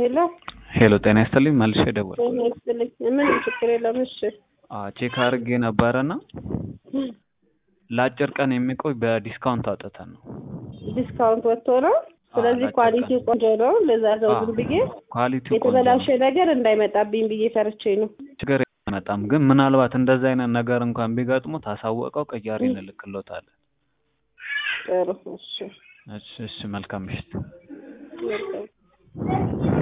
ሄሎ ሄሎ ጤና ይስጥልኝ መልሼ ደወልኩ። ጤና ይስጥልኝ። ምን ችግር የለም። እሺ አዎ ቼክ አድርጌ ነበረና ለአጭር ቀን የሚቆይ በዲስካውንት አውጥተን ነው። ዲስካውንት ወጥቶ ነው። ስለዚህ ለአጭር ኳሊቲው ቀን። ቆንጆ ነው። ለዛ ነው አዎ፣ ዝም ብዬ ኳሊቲው ቆንጆ የተበላሸ ነው። ነገር እንዳይመጣብኝ ብዬ ፈርቼ ነው። ችግር አይመጣም፣ ግን ምናልባት እንደዚህ አይነት ነገር እንኳን ቢገጥሙ ታሳወቀው ቅያሬ እንልክሎታለን። ጥሩ እሺ እሺ እሺ፣ መልካም ምሽት። መልካም